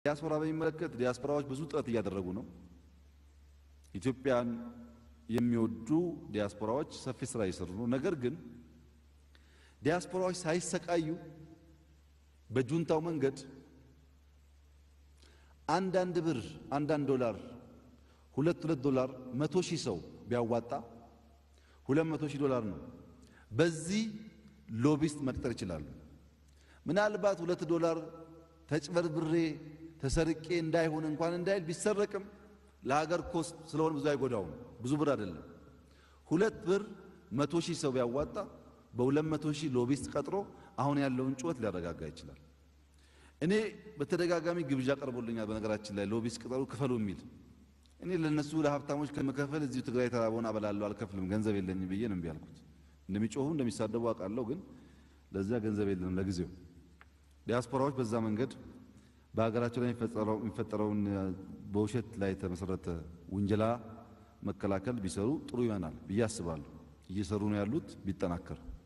ዲያስፖራ በሚመለከት ዲያስፖራዎች ብዙ ጥረት እያደረጉ ነው። ኢትዮጵያን የሚወዱ ዲያስፖራዎች ሰፊ ስራ እየሰሩ ነው። ነገር ግን ዲያስፖራዎች ሳይሰቃዩ በጁንታው መንገድ አንዳንድ ብር አንዳንድ ዶላር ሁለት ሁለት ዶላር መቶ ሺህ ሰው ቢያዋጣ ሁለት መቶ ሺህ ዶላር ነው። በዚህ ሎቢስት መቅጠር ይችላሉ። ምናልባት ሁለት ዶላር ተጭበርብሬ ተሰርቄ እንዳይሆን እንኳን እንዳይል ቢሰረቅም ለሀገር ኮስት ስለሆነ ብዙ አይጎዳውም። ብዙ ብር አይደለም። ሁለት ብር መቶ ሺህ ሰው ቢያዋጣ በሁለት መቶ ሺህ ሎቢስት ቀጥሮ አሁን ያለውን ጩኸት ሊያረጋጋ ይችላል። እኔ በተደጋጋሚ ግብዣ ቀርቦልኛል። በነገራችን ላይ ሎቢስት ቅጠሩ ክፈሉ የሚል እኔ ለነሱ ለሀብታሞች ከመከፈል እዚሁ ትግራይ ተራበውን አበላለሁ አልከፍልም፣ ገንዘብ የለኝም ብዬ ነው እምቢ አልኩት። እንደሚጮሁ እንደሚሳደቡ አውቃለሁ፣ ግን ለዚያ ገንዘብ የለንም ለጊዜው። ዲያስፖራዎች በዛ መንገድ በሀገራቸው ላይ የሚፈጠረውን በውሸት ላይ የተመሰረተ ውንጀላ መከላከል ቢሰሩ ጥሩ ይሆናል ብዬ አስባለሁ። እየሰሩ ነው ያሉት ቢጠናከር